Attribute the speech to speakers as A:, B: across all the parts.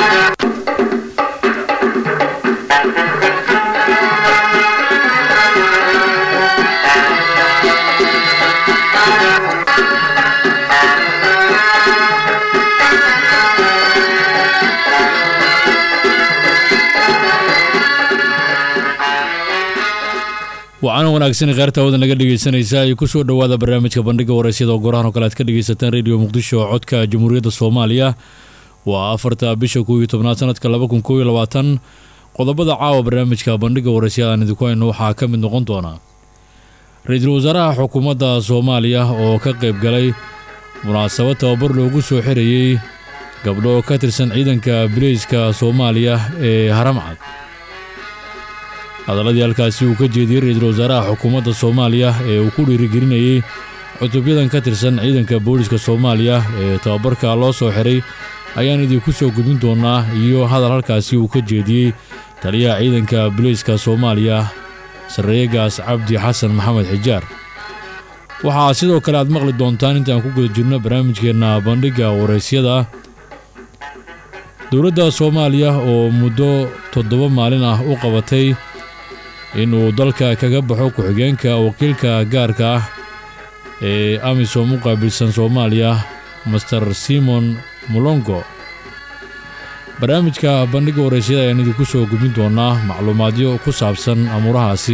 A: wacaana wanaagsan kheyrta wadan laga dhegeysanaysa ay ku soo dhowaada barnaamijka bandhiga waraysyada oo gorahan oo kale aad ka dhegeysataan rediyo muqdisho oo codka jamhuuriyadda soomaaliya waa afarta bisha koob iyo tobnaad sanadka laba kun koob iyo labaatan qodobada caawa barnaamijka bandhiga waraysyada aan idinku hayno waxaa ka mid noqon doona ra-iisul wasaaraha xukuumadda soomaaliya oo ka qayb galay munaasabad tababar loogu soo xirayey gabdho ka tirsan ciidanka bileyska soomaaliya ee haramcad hadaladii halkaasi uu ka jeediyey ra-iisul wasaaraha xukuumadda soomaaliya ee uu ku dhiirigelinayey cutubyadan ka tirsan ciidanka booliska soomaaliya ee tababarka loo soo xiray ayaan idinku soo gudbin doonaa iyo hadal halkaasi uu ka jeediyey taliyaha ciidanka bileyska soomaaliya sarreeyegaas cabdi xasan maxamed xijaar waxaa sidoo kale aad maqli doontaan intaan ku guda jirno barnaamijkeenna bandhigga waraysyada dowladda soomaaliya oo muddo toddoba maalin ah u qabatay inuu dalka kaga baxo ku-xigeenka wakiilka gaarka ah ee amisom u qaabilsan soomaaliya master simon mulongo barnaamijka bandhigga waraysyada ayaan idinku soo gudbin doonaa macluumaadyo ku saabsan amuurahaasi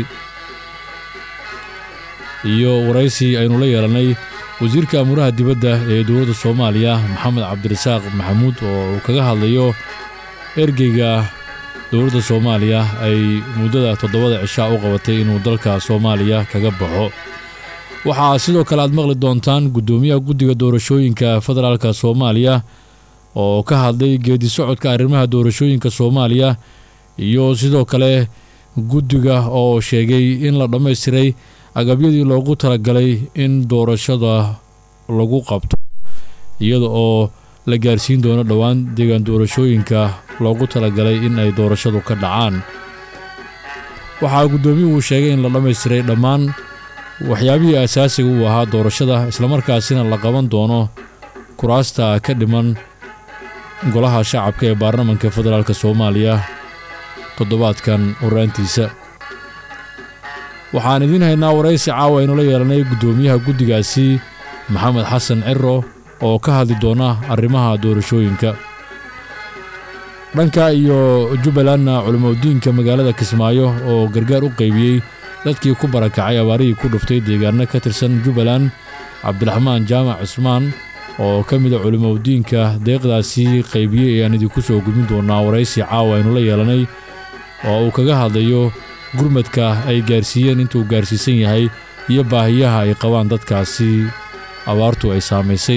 A: iyo waraysi aynu la yeelannay wasiirka amuuraha dibadda ee dowladda soomaaliya maxamed cabdirasaaq maxamuud oo uu kaga hadlayo ergeyga dowladda soomaaliya ay muddada toddobada cishaa u qabatay inuu dalka soomaaliya kaga baxo waxaa sidoo kale aad maqli doontaan guddoomiyaha guddiga doorashooyinka federaalka soomaaliya oo ka hadlay geedi socodka arrimaha doorashooyinka soomaaliya iyo sidoo kale guddiga oo sheegay in la dhammaystiray agabyadii loogu talagalay in doorashada lagu qabto iyada oo la gaarsiin doono dhowaan deegaan doorashooyinka loogu talagalay in ay doorashadu ka dhacaan waxaa guddoomiyuhu sheegay in la dhammaystiray dhammaan waxyaabihii asaasiga uu ahaa doorashada islamarkaasina la qaban doono kuraasta ka dhiman golaha shacabka ee baarlamanka federaalk soomaaliya toddobaadkan horaantiisa waxaan idiin haynaa waraysi caawa aynu la yeelanay guddoomiyaha guddigaasi maxamed xasan ciro oo ka hadli doona arrimaha doorashooyinka dhanka iyo jubbalandna culimadiinka magaalada kismaayo oo gargaar u qaybiyey dadkii ku barakacay abaarihii ku dhuftay deegaano ka tirsan jubbaland cabdiraxmaan jaamac cismaan oo ka mida culimadiinka deeqdaasi qaybiyey ayaan idinku soo gudbin doonaa waraysi caawa aynu la yeelanay oo uu kaga hadlayo gurmadka ay gaarsiiyeen intuu gaarsiisan yahay iyo baahiyaha ay qabaan dadkaasi abaartu ay saamaysay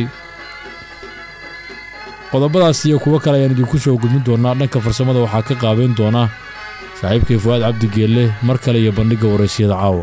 A: qodobadaas iyo kuwo kale ayaan idinku soo gudbin doonaa dhanka farsamada waxaa ka qaabeyn doona saaxiibkay fuwaad cabdi geelle mar kale iyo bandhigga waraysyada caawa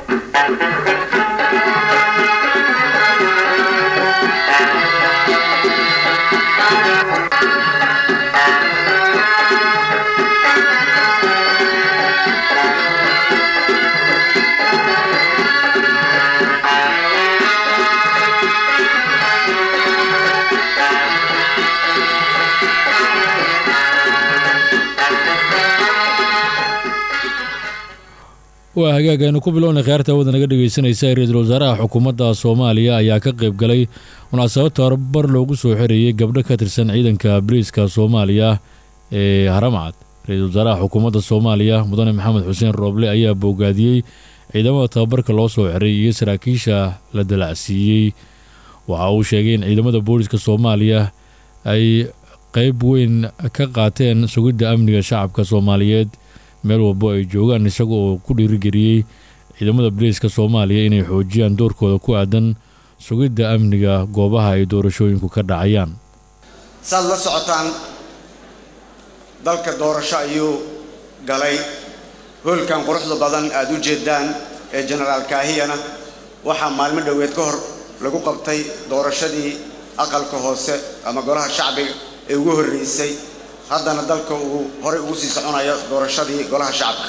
A: waa hagaag aynu ku bilowna kheyrta wada naga dhegeysanaysa ra-iisul wasaaraha xukuumadda soomaaliya ayaa ka qayb galay munaasabad tababar loogu soo xirayey gabdho ka tirsan ciidanka boliiska soomaaliya ee haramcad ra-iisul wasaaraha xukuumadda soomaaliya mudane maxamed xuseen rooble ayaa boogaadiyey ciidamada tababarka loo soo xiray iyo saraakiisha la dalacsiiyey waxa uu sheegay in ciidamada booliiska soomaaliya ay qeyb weyn ka qaateen sugidda amniga shacabka soomaaliyeed meel walbo ay joogaan isaga oo ku dhiirigeliyey ciidamada boliiska soomaaliya inay xoojiyaan doorkooda ku aadan sugidda amniga goobaha ay doorashooyinku ka dhacayaan
B: saad la socotaan dalka doorasho ayuu galay hoolkan quruxda badan aada u jeedaan ee jenaraal kaahiyana waxaa maalmo dhoweed ka hor lagu qabtay doorashadii aqalka hoose ama golaha shacbiga ee ugu horreysay haddana dalka uu horey ugu sii soconayo doorashadii golaha shacabka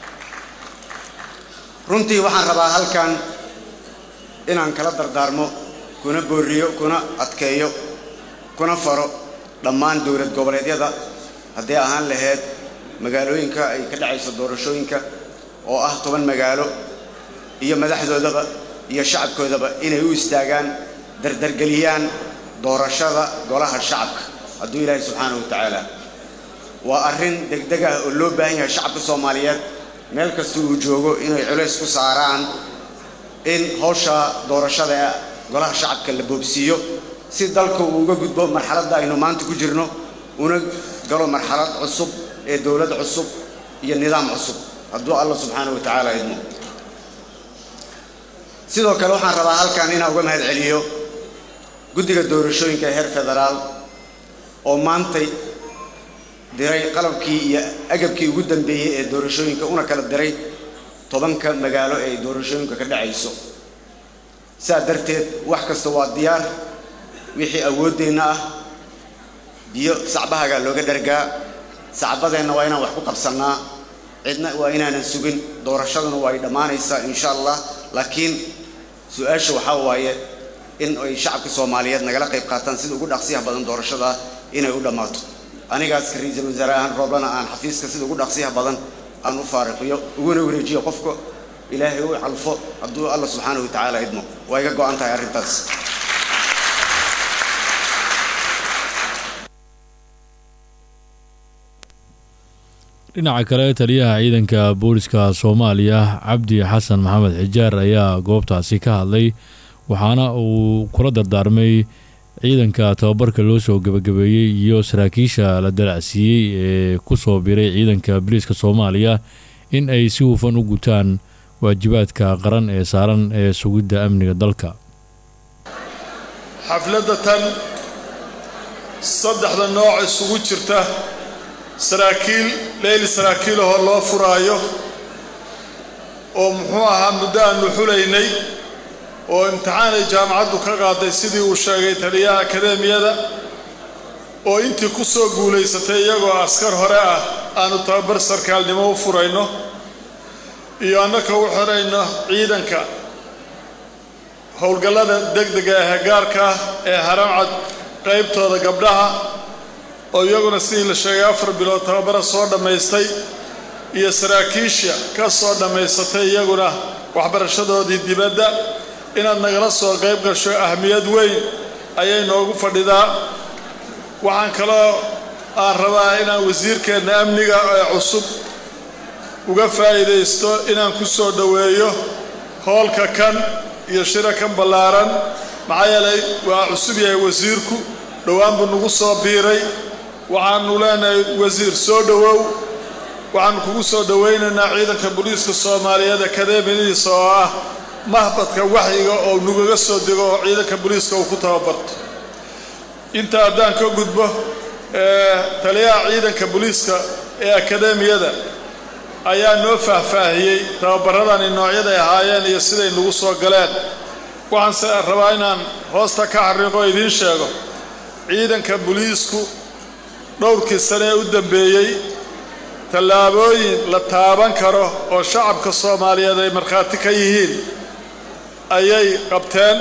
B: runtii waxaan rabaa halkan inaan kala dardaarmo kuna booriyo kuna adkeeyo kuna faro dhammaan dowlad goboleedyada hadday ahaan lahayd magaalooyinka ay ka dhacayso doorashooyinka oo ah toban magaalo iyo madaxdoodaba iyo shacabkoodaba inay u istaagaan dardargeliyaan doorashada golaha shacabka hadduu ilaahay subxaanahu wa tacaala waa arrin degdeg ah oo loo baahan yahay shacabka soomaaliyeed meel kasta uu joogo inay culays ku saaraan in howsha doorashada ee golaha shacabka la boobsiiyo si dalka uu uga gudbo marxaladda aynu maanta ku jirno una galo marxalad cusub ee dowlad cusub iyo nidaam cusub hadduu allah subxaanahu wa tacaala idmo sidoo kale waxaan rabaa halkan inaan uga mahad celiyo guddiga doorashooyinka ee heer federaal oo maantay diray qalabkii iyo agabkii ugu dambeeyey ee doorashooyinka una kala diray tobanka magaalo ee doorashooyinka ka dhacayso sidaa darteed wax kasta waa diyaar wixii awooddeenna ah biyo sacbahagaa looga dhargaa sacbadeenna waa inaan wax ku qabsannaa cidna waa inaanan sugin doorashaduna waa ay dhammaanaysaa insha allah laakiin su-aasha waxaa waaye in ay shacabka soomaaliyeed nagala qayb qaataan sida ugu dhaqsiyaha badan doorashada inay u dhammaato anigaas ka ra-iisul wasaare ahaan rooblana aan xafiiska sida ugu dhaqsiyaha badan aan u faariqiyo uguna wareejiyo qofka ilaahay u calfo hadduu alla subxaanahu wa tacaala idmo waa iga go-an tahay arrintaas
A: dhinaca kale taliyaha ciidanka booliska soomaaliya cabdi xasan maxamed xijaar ayaa goobtaasi ka hadlay waxaana uu kula dardaarmay ciidanka tababarka loo soo gebagabeeyey iyo saraakiisha la dalacsiiyey ee ku soo biray ciidanka booliiska soomaaliya in ay si hufan u gutaan waajibaadka qaran ee saaran ee sugidda amniga dalka
C: xafladda tan saddexda nooc isugu jirta saraakiil leyli saraakiilahoo loo furaayo oo muxuu ahaa muddo aanu xulaynay oo imtixaanay jaamacaddu ka qaaday sidii uu sheegay taliyaha akadeemiyada oo intii ku soo guulaysatay iyagoo askar hore ah aanu tababar sarkaalnimo u furayno iyo annaka u xirayno ciidanka howlgallada degdega ahee gaarka ah ee haramcad qaybtooda gabdhaha oo iyaguna sidii la sheegay afar bilood tababara soo dhammaystay iyo saraakiisha ka soo dhammaysatay iyaguna waxbarashadoodii dibadda inaad nagala soo qayb gasho ahmiyad weyn ayay noogu fadhidaa waxaan kaloo aan rabaa inaan wasiirkeenna amniga ee cusub uga faa'iidaysto inaan ku soo dhoweeyo hoolka kan iyo shira kan ballaaran maxaa yeelay waa cusub yahay wasiirku dhowaan buu nagu soo biiray waxaanu leenahay wasiir soo dhowow waxaanu kugu soo dhowaynaynaa ciidanka booliiska soomaaliyeed akadeemiyadiisa oo ah mahbadka waxyiga oo nugaga soo dego oo ciidanka booliiska uu ku tababarto intaa haddaan ka gudbo taliyaha ciidanka booliiska ee akadeemiyada ayaa noo faahfaahiyey tababaradani noocyaday ahaayeen iyo siday nagu soo galeen waxaanse rabaa inaan hoosta ka xariiqo idiin sheego ciidanka booliisku dhowrkii sane ee u dambeeyey tallaabooyin la taaban karo oo shacabka soomaaliyeed ay markhaati ka yihiin ayay qabteen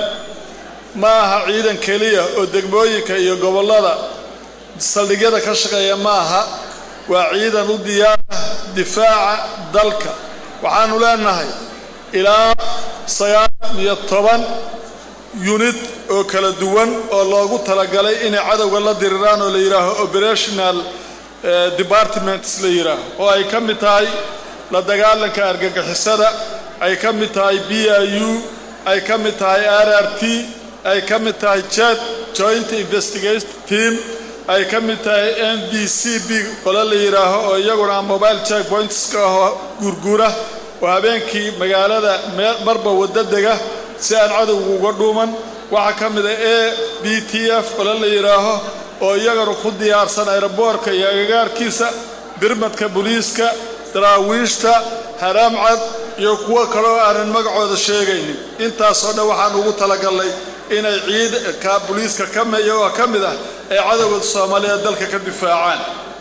C: ma aha ciidan keliya oo degmooyinka iyo gobollada saldhigyada ka shaqeeya ma aha waa ciidan u diyaara difaaca dalka waxaannu leenahay ilaa sagaal iyo toban yunid oo kala duwan oo loogu talagalay inay cadowga la diriraan oo la yidhaaho operational departments la yidhaaho oo ay ka mid tahay la dagaalanka argagixisada ay ka mid tahay b i u ay ka mid tahay r r t ay ka mid tahay jet joint investigation team ay ka mid tahay m b c b qole la yidhaaho oo iyaguna mobile check pointska ahoo guurguura oo habeenkii magaalada marba wadda dega si aan cadowga uga dhuuman waxaa ka mid a a b t f qole la yidhaaho oo iyagana ku diyaarsan ayroboorka iyo agagaarkiisa birmadka booliiska daraawiishta haraamcad iyo kuwo kaleo aanan magacooda sheegaynin intaasoo dhan waxaan ugu talagalnay inay ciidanka booliiska iyagoo ka mid ah ay cadowga soomaaliyeed dalka ka difaacaan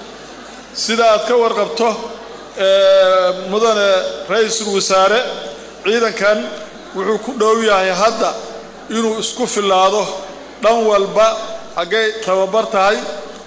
C: sida aad ka warqabto mudane ra-iisul wasaare ciidankan wuxuu ku dhow yahay hadda inuu isku filaado dhan walba xaggay tababar tahay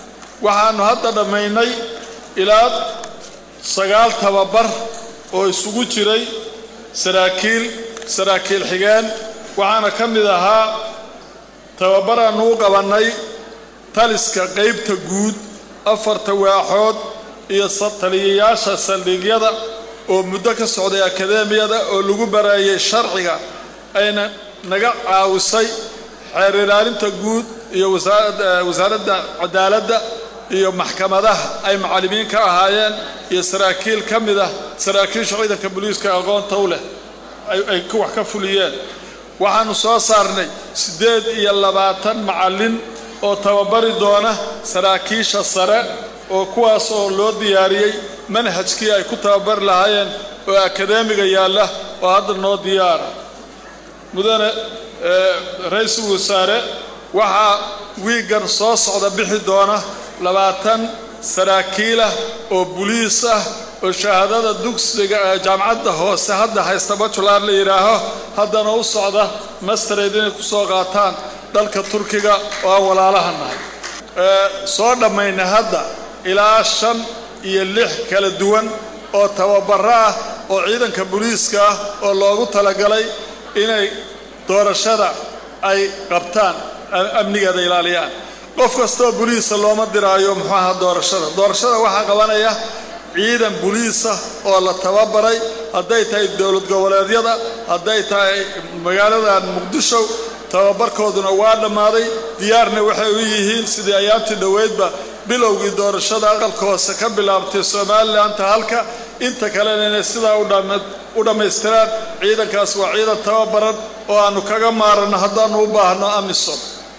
C: waxaannu hadda dhammaynay ilaa sagaal tababar oo isugu jiray saraakiil saraakiil xigeen waxaana ka mid ahaa tababaraannu u qabannay taliska qaybta guud afarta waaxood iyo taliyayaasha saldhigyada oo muddo ka socday akadeemiyada oo lagu baraayay sharciga ayna naga caawisay xeer ilaalinta guud iyo wasaaradda cadaaladda iyo maxkamadaha ay macallimiin ka ahaayeen iyo saraakiil ka mid ah saraakiisha ciidanka booliiska aqoonta u leh ay wax ka fuliyeen waxaannu soo saarnay siddeed iyo labaatan macallin oo tababari doona saraakiisha sare oo kuwaas oo loo diyaariyey manhajkii ay ku tababari lahaayeen oo akadeemiga yaalla oo hadda noo diyaara mudane ra-iisul wasaare waxaa wiiggan soo socda bixi doona labaatan saraakiilah oo buliis ah oo shahaadada dugsiga jaamacadda hoose hadda haysta bajular la yidhaaho haddana u socda mastered inay ku soo qaataan dalka turkiga oo aan walaalaha nahay soo dhammayna hadda ilaa shan iyo lix kala duwan oo tababaro ah oo ciidanka booliiska ah oo loogu talagalay inay doorashada ay qabtaan amnigeeda ilaaliyaan qof kastoo boliisa looma diraayo muxuu ahaa doorashada doorashada waxaa qabanaya ciidan boliisa oo la tababaray hadday tahay dowlad goboleedyada hadday tahay magaaladan muqdisho tababarkooduna waa dhammaaday diyaarna waxay u yihiin sidii ayaabtii dhoweydba bilowgii doorashada aqalka hoose ka bilaabtay somalilanka halka inta kalena inay sidaa u dhammaystiraan ciidankaas waa ciidan tababaran oo aannu kaga maaranno haddaannu u baahno amisom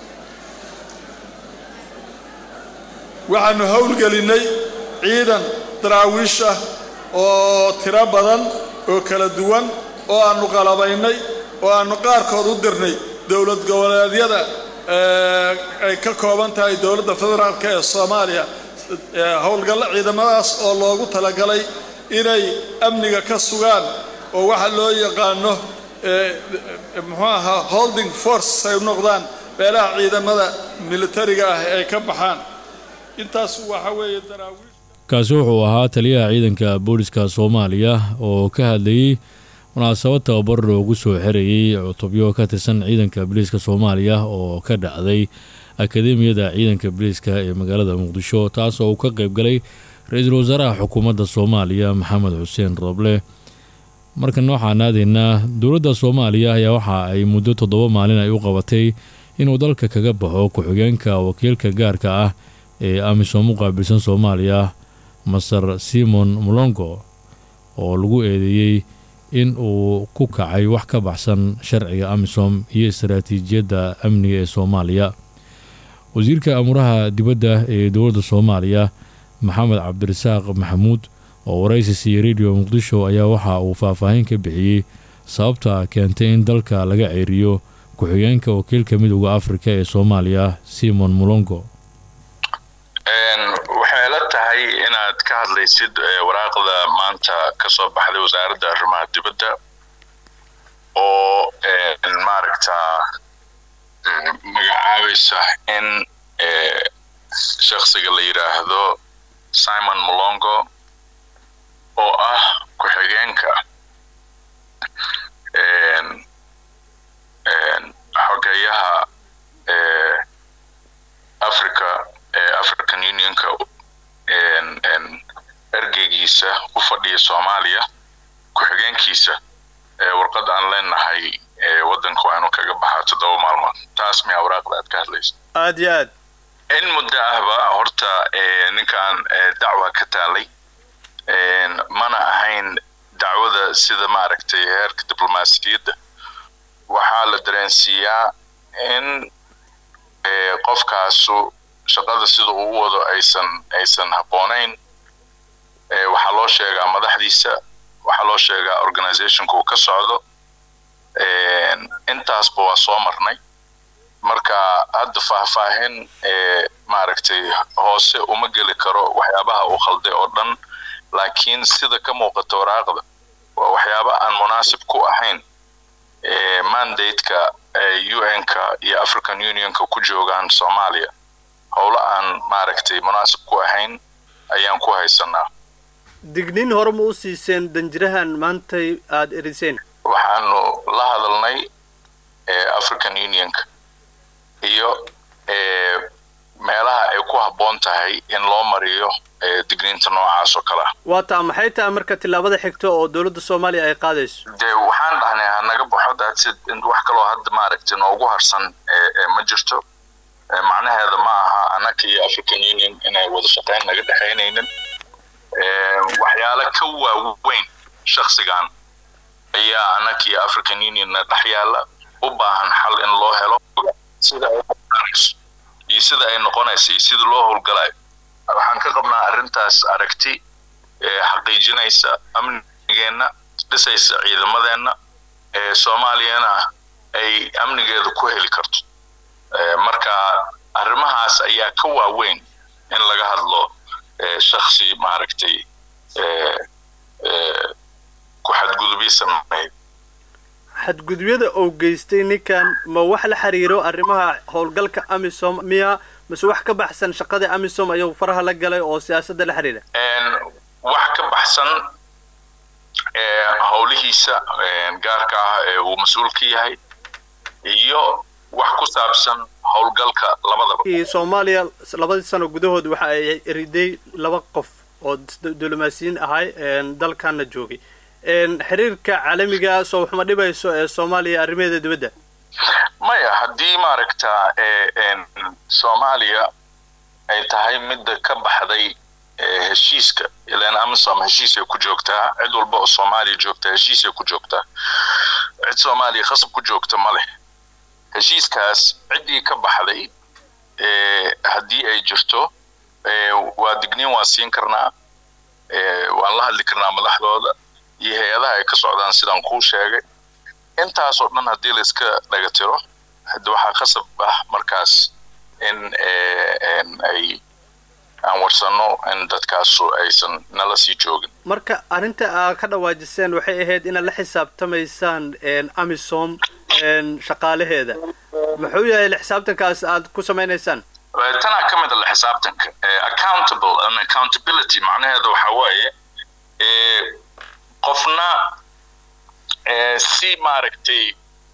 C: waxaannu howlgelinnay ciidan daraawiish ah oo tiro badan oo kala duwan oo aannu qalabaynay oo aannu qaarkood u dirnay dowlad goboleedyada ay ka kooban tahay dowladda federaalk ee soomaaliya howlgalla ciidamadaas oo loogu talagalay inay amniga ka sugaan oo waxa loo yaqaano muxuu ahaa holding force ay u noqdaan meelaha ciidamada militariga ah ay ka baxaan intaas waxa weeye daraawiish
A: kaasi wuxuu ahaa taliyaha ciidanka booliska soomaaliya oo ka hadlayey munaasabad tababar loogu soo xerayey cutubyo ka tirsan ciidanka booliiska soomaaliya oo ka dhacday akadeemiyada ciidanka booliiska ee magaalada muqdisho taas oo uu ka qaybgalay ra-iisul wasaaraha xukuumadda soomaaliya maxamed xuseen rooble markan waxaan aadaynaa dowladda soomaaliya ayaa waxa ay muddo toddoba maalin ay u qabatay inuu dalka kaga baxo ku-xigeenka wakiilka gaarka ah ee amisom u qaabilsan soomaaliya masar simon mulongo oo lagu eedeeyey in uu ku kacay wax ka baxsan sharciga amisom iyo istaraatiijiyadda amniga ee soomaaliya wasiirka amuraha dibadda ee dowladda soomaaliya maxamed cabdirasaaq maxamuud oo waraysi siiyey radio muqdisho ayaa waxa uu faahfaahin ka bixiyey sababta keentay in dalka laga ceeriyo ku-xigeenka wakiilka midooda afrika ee soomaaliya simon mulongo
D: waxay la tahay inaad ka hadlaysid waraaqda maanta ka soo baxday wasaaradda arrimaha dibadda oo maaragta magacaabaysa in shakhsiga la yidhaahdo simon molongo oo ah ku-xigeenka xogeeyaha africa african unionka ergeygiisa u fadhiya soomaaliya ku-xigeenkiisa warqad aan leenahay waddanka waa inuu kaga baxaa toddoba maalmood taas miyaa waraaqda aad ka hadlaysa
E: aad iyo aad
D: in muddo ahba horta ninkan dacwa ka taalay mana ahayn dacwada sida maaragtay heerka diblomaasiyadda waxaa la dareensiiyaa in qofkaasu shaqada sida uu u wado aysan aysan habboonayn waxaa loo sheegaa madaxdiisa waxaa loo sheegaa organizationka uu ka socdo intaasba waa soo marnay marka hadda faahfaahin maaragtay hoose uma geli karo waxyaabaha uu khalday oo dhan laakiin sida ka muuqata waraaqda waa waxyaaba aan munaasib ku ahayn mandate-ka un-ka iyo african unionka ku joogaan soomaaliya howlo aan maaragtay munaasib ku ahayn ayaan ku haysanaa
E: digniin hore ma u siiseen danjirahan maantay aada eriseen
D: waxaanu la hadalnay african unionka iyo meelaha ay ku habboon tahay in loo mariyo digniinta noocaas oo kale ah
E: waa taa maxay tahay marka tillaabada xigta oo dowladda soomaaliya ay qaadayso
D: dee waxaan dhahnay hanaga baxo daadsid wax kaloo hadda maaragtay noogu harsan ma jirto macnaheeda ma aha annaka iyo african union inay wada shaqayn naga dhexaynaynin waxyaalo ka waaweyn shaksigan ayaa annaka iyo african unionna dhex yaalla u baahan xal in loo helo sida ay noqonayso iyo sida ay noqonayso iyo sida loo howlgalayo waxaan ka qabnaa arrintaas aragti xaqiijinaysa amnigeenna dhisaysa ciidamadeenna soomaaliyana ay amnigeeda ku heli karto marka arrimahaas ayaa ka waaweyn in laga hadlo shaksi maaragtay ku xadgudubyo sameeya
E: xadgudubyada uu geystay ninkan ma wax la xiriiro arrimaha howlgalka amisom miya mise wax ka baxsan shaqadii amisom ayuu faraha la galay oo siyaasadda la xiriira
D: wax ka baxsan howlihiisa gaarka ah ee uu mas-uul ka yahay iyo wax ku saabsan howlgalka labadaba
E: soomaaliya labadii sano gudahood waxa ay eriday laba qof oo diblomaasiyiin ahay dalkana joogay xiriirka caalamiga soo waxma dhibayso ee soomaaliya arrimaheeda dibadda
D: maya haddii maaragta soomaaliya ay tahay midda ka baxday heshiiska ilan amisom heshiisay ku joogtaa cid walba oo soomaaliya joogta heshiisay ku joogtaa cid soomaaliya khasab ku joogta ma leh heshiiskaas ciddii ka baxday haddii ay jirto waa digniin waan siin karnaa waan la hadli karnaa madaxdooda iyo hay-adaha ay ka socdaan sidaan kuu sheegay intaasoo dhan haddii la iska dhaga tiro hadda waxaa khasab ah markaas in ay aan warsanno in dadkaasu aysan nala sii joogin
E: marka arrinta aa ka dhawaajiseen waxay ahayd inaad la xisaabtamaysaan amisom shaqaalaheeda muxuu yahay la xisaabtankaas aad ku samaynaysaan
D: tanaa ka mid a la xisaabtanka accountable and accountability macnaheeda waxaa waaye qofna si maaragtay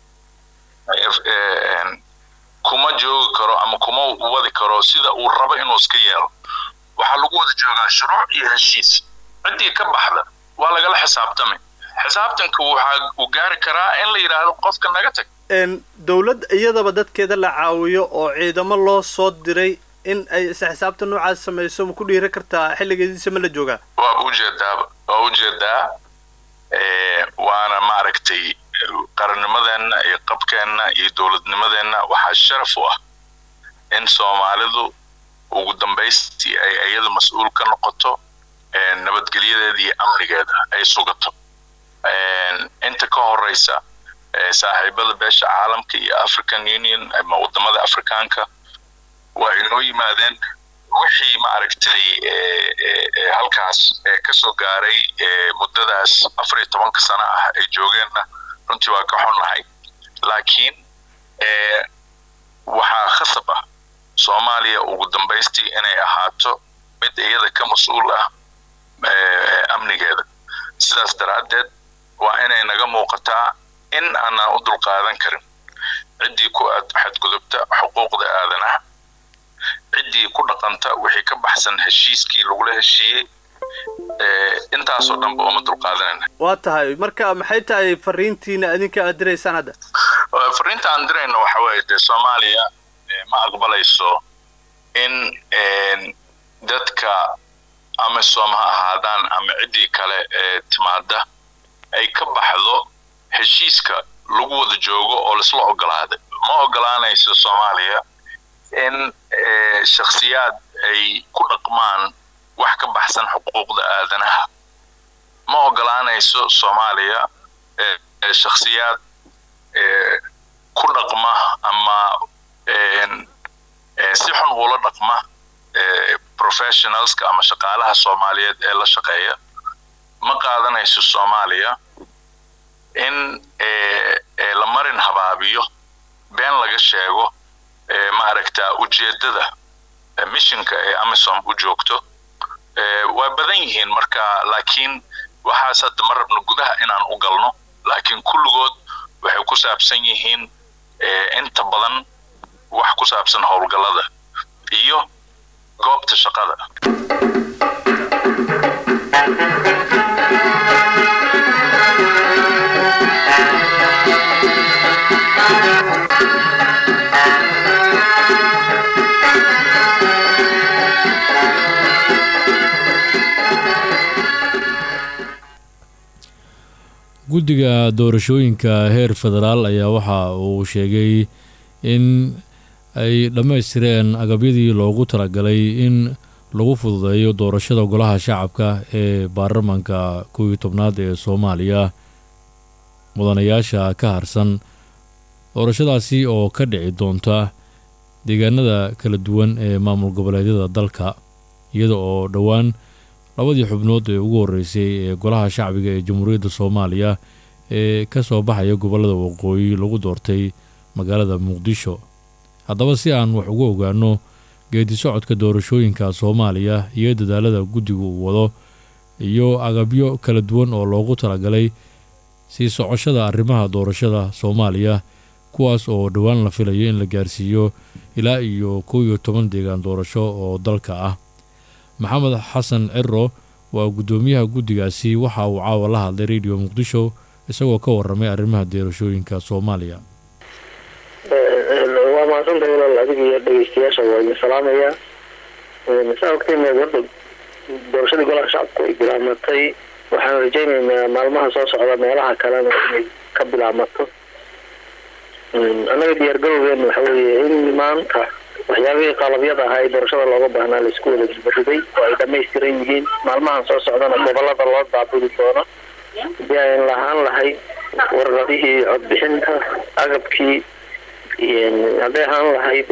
D: kuma joogi karo ama kuma wadi karo sida uu rabo inuu iska yeelo waxaa lagu wada joogaa shuruuc iyo heshiis ciddii ka baxda waa lagala xisaabtamay xisaabtanka waxaa uu gaari karaa in la yidhaahdo qofka naga tag
E: dowlad iyadaba dadkeeda la caawiyo oo ciidamo loo soo diray in ay isla xisaabta noocaas samayso ma ku dhiira kartaa xilligeediisa ma la joogaa
D: waa ujeedaaba waa ujeedaa waana maaragtay qarannimadeenna iyo qabkeenna iyo dowladnimadeenna waxaa sharaf u ah in soomaalidu ugu dambaystii ay iyada mas-uul ka noqoto nabadgelyadeeda iyo amnigeeda ay sugato inta ka horeysa saaxiibada beesha caalamka iyo african union ama wadamada afrikaanka waa inoo yimaadeen wixii maaragtay halkaas kasoo gaaray muddadaas afar iyo tobanka sano ah ay joogeenna runtii waa ka xunnahay laakiin waxaa khasab ah soomaaliya ugu dambaystii inay ahaato mid iyada ka mas-uul ah amnigeeda sidaas daraaddeed waa inay naga muuqataa in aanaan u dulqaadan karin ciddii ku xadgudubta xuquuqda aadanaha ciddii ku dhaqanta wixii ka baxsan heshiiskii lagula heshiiyey intaasoo dhanba uma dulqaadanayna
E: waa tahay marka maxay tahay fariintiina idinka aad diraysaan hadda
D: fariinta aan dirayno waxa weeye dee soomaaliya ma aqbalayso in dadka amisom ha ahaadaan ama ciddii kale ee timaada ay ka baxdo heshiiska lagu wada joogo oo laisla ogolaaday ma ogolaanayso soomaaliya in shakhsiyaad ay ku dhaqmaan wax ka baxsan xuquuqda aadanaha ma ogolaanayso soomaaliya shakhsiyaad ku dhaqma ama si xun ula dhaqma professionalska ama shaqaalaha soomaaliyeed ee la shaqeeya ma qaadanayso soomaaliya in la marin habaabiyo been laga sheego maaragta ujeeddada missionka ee amisom u joogto waa badan yihiin marka laakiin waxaas hadda ma rabno gudaha inaan u galno laakiin kulligood waxay ku saabsan yihiin inta badan wax ku saabsan howlgallada iyo goobta shaqada
A: guddiga doorashooyinka heer federaal ayaa waxa uu sheegay in ay dhammaystireen agabyadii loogu talagalay in lagu fududeeyo doorashada golaha shacabka ee baarlamanka kow iyo tobnaad ee soomaaliya mudanayaasha ka harsan doorashadaasi oo ka dhici doonta deegaanada kala duwan ee maamul goboleedyada dalka iyada oo dhowaan labadii xubnood ee ugu horreysay ee golaha shacbiga ee jamhuuriyadda soomaaliya ee ka soo baxaya gobollada waqooyi lagu doortay magaalada muqdisho haddaba si aan wax uga ogaano geedi socodka doorashooyinka soomaaliya iyo dadaalada guddigu uu wado iyo agabyo kala duwan oo loogu talagalay sii socoshada arrimaha doorashada soomaaliya kuwaas oo dhowaan la filayo in la gaarsiiyo ilaa iyo kow iyo toban deegaan doorasho oo dalka ah maxamed xasan ciro waa guddoomiyaha guddigaasi waxa uu caawa la hadlay radio muqdisho isagoo ka warramay arrimaha doorashooyinka soomaaliya
F: waa mahadsanta walaal adiga iyo dhegeystayaasha waa idin salaamayaa saa ogteen warda doorashadii golaha shacabku ay bilaamatay waxaan rajaynaynaa maalmaha soo socda meelaha kalena inay ka bilaamato annaga diyaargarowgeena waxa weeye in maanta waxyaabihii qalabyada ahaa ee doorashada looga baahnaa laisku wada gibariday oo ay dhamaystiran yihiin maalmahan soo socdana gobolada loo daabuli doono hadii ayn lahaan lahayd warqadihii codbixinta agabkii hadday ahaan lahayd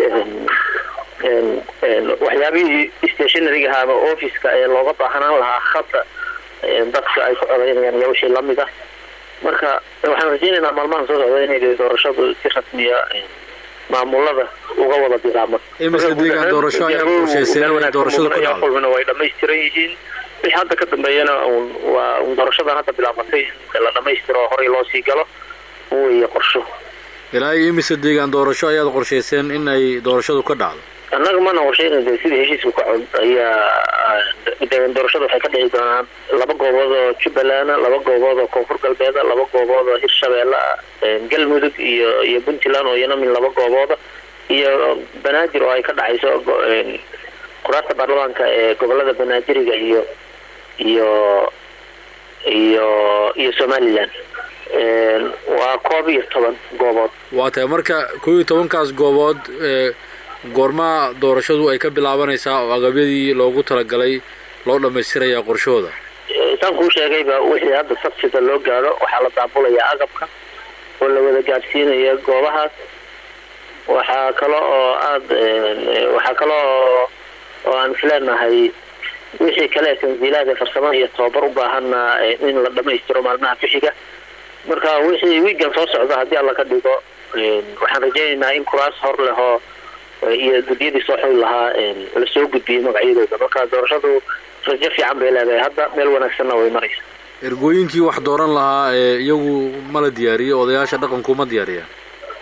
F: waxyaabihii stationaryga ama officeka ee looga baahnaan lahaa hadda dadka ay ku codaynayaan iyo wixii lamid ah marka waxaan rajeynaynaa maalmahan soo socda inay doorashadu si rasmiya maamulada uga wada bilaabman
A: imise deegaan doorasho ayaa qorshayseen inay doorashadu ka dhacdo
F: kulmina way dhamaystiran yihiin wixii hadda ka dambeeyana un waa un doorashadan hadda bilaabatay in la dhamaystiro oo horey loo sii galo weeye qorsho
A: ilaa iyo imise deegaan doorasho ayaad qorshayseen in ay doorashadu ka dhacdo
F: annaga mana qorsheyna de sidii heshiiska ka cod ayaa deegaan doorashada waxay ka dhici doonaan laba goobood oo jubbaland laba goobood oo koonfur galbeeda laba goobood oo hirshabeelle galmudug iyo iyo puntland oo iyana min laba goobooda iyo banaadir oo ay ka dhacayso quraarta baarlamaanka ee gobolada banaadiriga iyo iyo iyo iyo somalilan waa koob iyo toban goobood
A: waa tahay marka kow iyo tobankaas goobood goormaa doorashadu ay ka bilaabanaysaa oo agabyadii loogu talagalay loo dhammaystirayaa qorshahooda
F: saan kuu sheegayba wixii hadda sabsida loo gaadho waxaa la daabulayaa agabka oo la wada gaadhsiinaya goobahaas waxaa kale oo aada waxaa kale oo oo aan isleenahay wixii kale tansiilaad ee farsamada iyo tababar u baahana in la dhamaystiro maalmaha bixiga marka wixii wiigan soo socda haddii alla ka dhigo waxaan rajaynaynaa in kuraas hor leh oo iyo guddiyadii soo xuli lahaa lasoo gudbiyey magacyadooda marka doorashadu rajo fiican bay leedahay hadda meel wanaagsanna way maraysa
A: ergooyinkii wax dooran lahaa ee iyagu ma la diyaariyo odayaasha dhaqanku ma diyaariyaan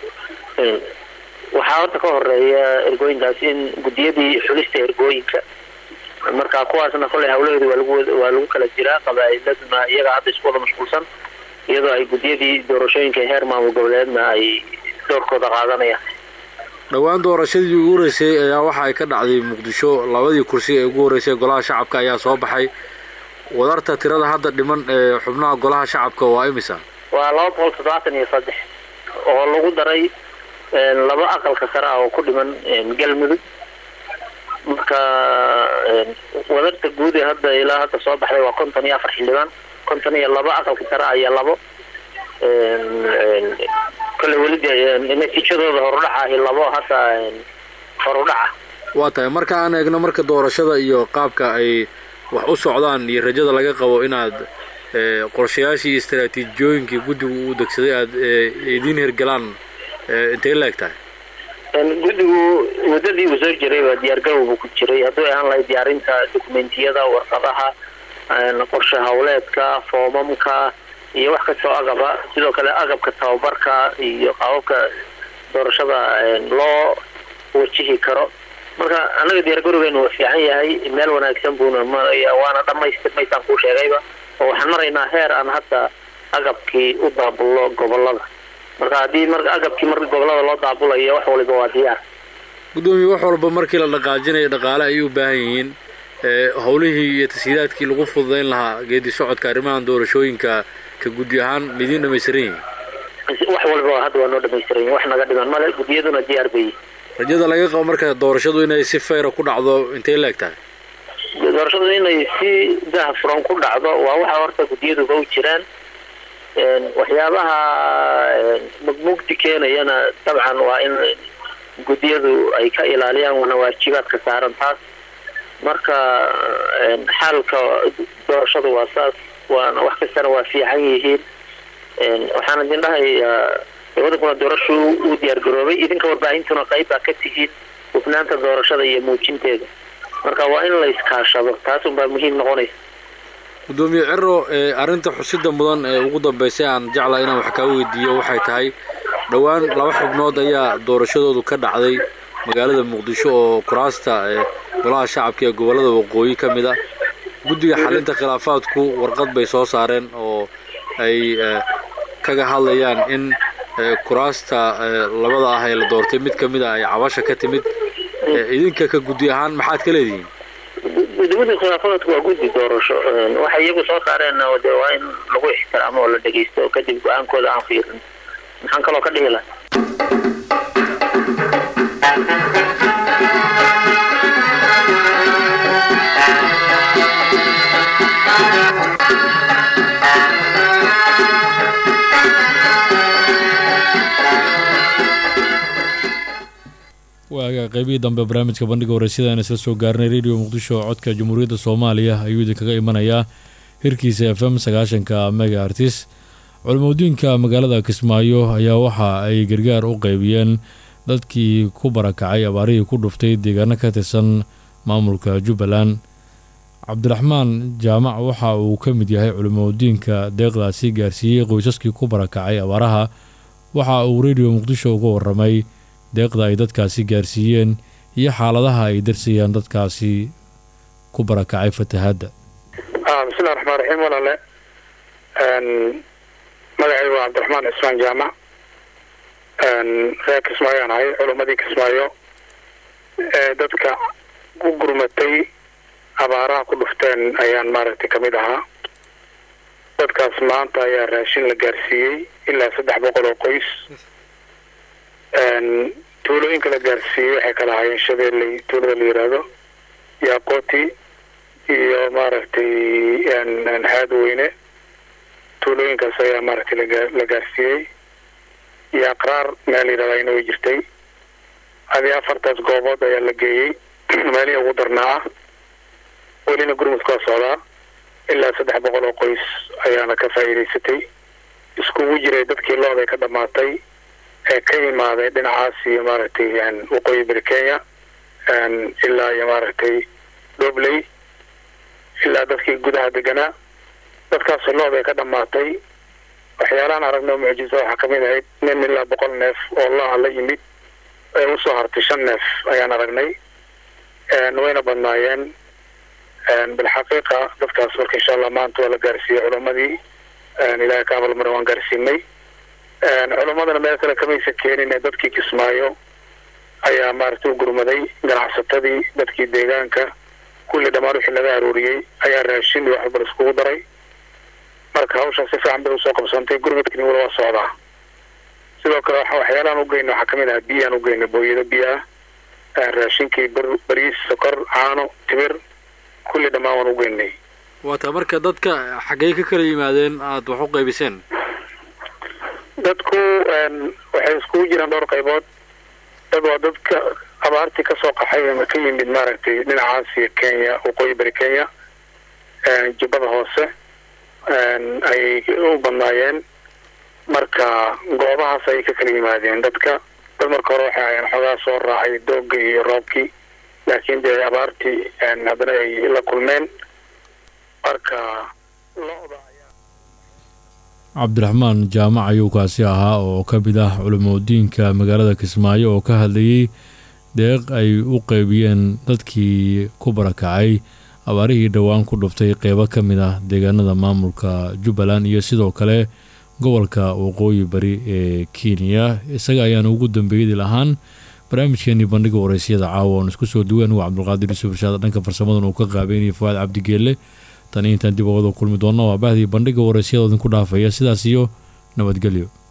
F: waxaa horta ka horeeya ergooyinkaas in guddiyadii xulista ergooyinka marka kuwaasna kolley hawlaheedu waa lagu waa lagu kala jiraa qabaa'iladuna iyaga hadda isku wada mashquulsan iyadoo ay guddiyadii doorashooyinka heer maamul goboleedna ay doorkooda qaadanayaan
A: dhowaan doorashadii ugu horeysay ayaa waxa ay ka dhacday muqdisho labadii kursi ee ugu horreysay golaha shacabka ayaa soo baxay wadarta tirada hadda dhiman ee xubnaha golaha shacabka waa imisa
F: waa laba boqol toddobaatan iyo saddex oo lagu daray laba aqalka sare ah oo ku dhiman galmudug marka wadarta guud ee hadda ilaa hadda soo baxday waa konton iyo afar xildhibaan konton iyo laba aqalka sare ah iyo labo kole weli de natiijadooda horudhaca ahi labo hadda horudhaca
A: waa tahay marka aan eegno marka doorashada iyo qaabka ay wax u socdaan iyo rajada laga qabo inaad qorshayaashii iyo istaraatiijiyooyinkii guddigu uu degsaday aada idiin hirgalaan intay la eg tahay
F: guddigu muddadii uu soo jiray waa diyaargarow buu ku jiray hadduu ahaan lahay diyaarinta dokumentiyada warqadaha qorshe hawleedka foomamka iyo wax kastoo agaba sidoo kale agabka tababarka iyo qaababka doorashada loo wajihi karo marka annaga diyaargarowgeenu waa fiican yahay meel wanaagsan buuna maraya waana dhamaystirmaysaan kuu sheegayba oo waxaan maraynaa heer aan hadda agabkii u daabullo gobolada marka haddii mar agabkii mar gobolada loo daabulayo wax waliba waa diyaar
A: guddoomiye wax walba markii la dhaqaajinayo dhaqaale ayay u baahan yihiin howlihii iyo tashiidaadkii lagu fududayn lahaa geedi socodka arrimahan doorashooyinka ka guddi ahaan midiin dhamaystiran yihiin
F: wax walba hadda waa noo dhamaystiran yihin wax naga dhiman male guddiyaduna diyaar bay yihin
A: rajada laga qabo marka doorashadu inay si fayra ku dhacdo intay la eg tahay
F: doorashadu inay si dahafuran ku dhacdo waa waxa horta guddiyaduba u jiraan waxyaabaha mugmugdi keenayana dabcan waa in guddiyadu ay ka ilaaliyaan wana waajibaadka saaran taas marka xaalka doorashadu waa saas waana wax kastana waa fiican yihiin waxaana idin dhahayaa wadankuna doorashu uu diyaar garoobay idinka warbaahintuna qayb baa ka tihiin hufnaanta doorashada iyo muujinteeda marka waa in la iskaashado taas unbaa muhiim noqonaysa
A: guddoomiye cero arrinta xusida mudan ee ugu dambaysay aan jeclaa inaan wax kaa weydiiyo waxay tahay dhowaan laba xubnood ayaa doorashadoodu ka dhacday magaalada muqdisho oo kuraasta golaha shacabka ee gobollada waqooyi ka mid a guddiga xalinta khilaafaadku warqad bay soo saareen oo ay kaga hadlayaan in kuraasta labada ah ee la doortay mid ka mid a ay cabasha ka timid idinka ka guddi ahaan maxaad ka leedihiin
F: guddiga khilaafaadku waa guddi doorasho waxay iyagu soo saareen de waa in lagu ixtiraamo oo la dhegeysto oo kadib go-aankooda aan fiirin maxaan kaloo ka dhihi laha
A: waaga qaybihii dambe barnaamijka bandhiga wareysyadaan isla soo gaarnay radio muqdisho codka jamhuuriyadda soomaaliya ayuu idinkaga imanayaa hirkiisa f m sagaashanka mega artis culimadiinka magaalada kismaayo ayaa waxa ay gargaar u qaybiyeen dadkii ku barakacay abaarihii ku dhuftay deegaano ka tirsan maamulka jubbaland cabdiraxmaan jaamac waxa uu ka mid yahay culimadiinka deeqdaasi gaarsiiyey qoysaskii ku barakacay abaaraha waxa uu radio muqdisho uga waramay deeqda ay dadkaasi gaarsiiyeen iyo xaaladaha ay darsayaan dadkaasi ku barakacay fatahaadda
G: bismillahi raxmaan raxiim walaale magacaygu waa cabdiraxmaan cismaan jaamac reer kismaayaan ahay culimmadii kismaayo ee dadka ku gurmatay abaaraha ku dhufteen ayaan maaragtay kamid ahaa dadkaas maanta ayaa raashin la gaarsiiyey ilaa saddex boqol oo qoys tuulooyinka la gaarsiiyey waxay kala ahaayeen shabeelley tuulada la yidhaahdo yaaqooti iyo maaragtay haadweyne tuulooyinkaas ayaa maaragtay la gaarsiiyey iyo aqraar meel yidhahda ayna way jirtay adii afartaas goobood ayaa la geeyey meelihii ugu darnaa ah welina gurmudka waa socdaa ilaa saddex boqol oo qoys ayaana ka faa'iidaysatay iskugu jiray dadkii looday ka dhammaatay ee ka imaaday dhinacaas iyo maaragtay waqooyi bari kenya ilaa iyo maaragtay dobley ilaa dadkii gudaha deganaa dadkaas looday ka dhammaatay waxyaalahan aragno mucjiso waxaa kamid ahayd nin ilaa boqol neef oo laa la yimid ee usoo hartay shan neef ayaan aragnay wayna badnaayeen bilxaqiiqa dadkaas marka insha allah maanta waa la gaarsiiyey culammadii ilaahay ka abalmare waan gaarsiinay culammadana meel kale kamaysa keenin ee dadkii kismaayo ayaa maaragtay u gurmaday ganacsatadii dadkii deegaanka kulli dhammaan wixii laga aruuriyey ayaa raashin iyo waxba iskugu daray marka hawshaa si fiican bay usoo qabsantay gurmadkani wala waa socdaa sidoo kale waxyaalahan ugeynay waxaa kamid ahaa biyaan ugeynay booyado biyo ah raashinkii ber bariis sokor caano timir kulli dhammaan waan ugeynay
A: waata marka dadka xaggey ka kala yimaadeen aada wax u qaybiseen
G: dadku waxay iskugu jiraan dhowr qaybood dad waa dadka abaartii kasoo qaxay ama ka yimid maaragtay dhinacaas iyo kenya waqooyi bari kenya jubbada hoose ayay u badnaayeen marka goobahaas ayay ka kala yimaadeen dadka dad marka hore waxay ahayn xogaa soo raacay doogga iyo roobkii laakiin dee abaartii haddana ay la kulmeen marka lo-da
A: cabdiraxmaan jaamac ayuu kaasi ahaa oo ka mid ah culimadiinka magaalada kismaayo oo ka hadlayey deeq ay u qeybiyeen dadkii ku barakacay abaarihii dhowaan ku dhuftay qeybo ka mid ah deegaanada maamulka jubbaland iyo sidoo kale gobolka waqooyi bari ee kenya isaga ayaana ugu dambeeyadi lahaan barnaamijkeenii bandhiga waraysyada caawa oon isku soo duwan waa cabdulqaadir yuusuf irshaad dhanka farsamadan uu ka qaabeynaya fuaad cabdigeelle tani intaan dib oogada kulmi doonna waa bahdii bandhiga waraysyada idinku dhaafaya sidaas iyo nabadgelyo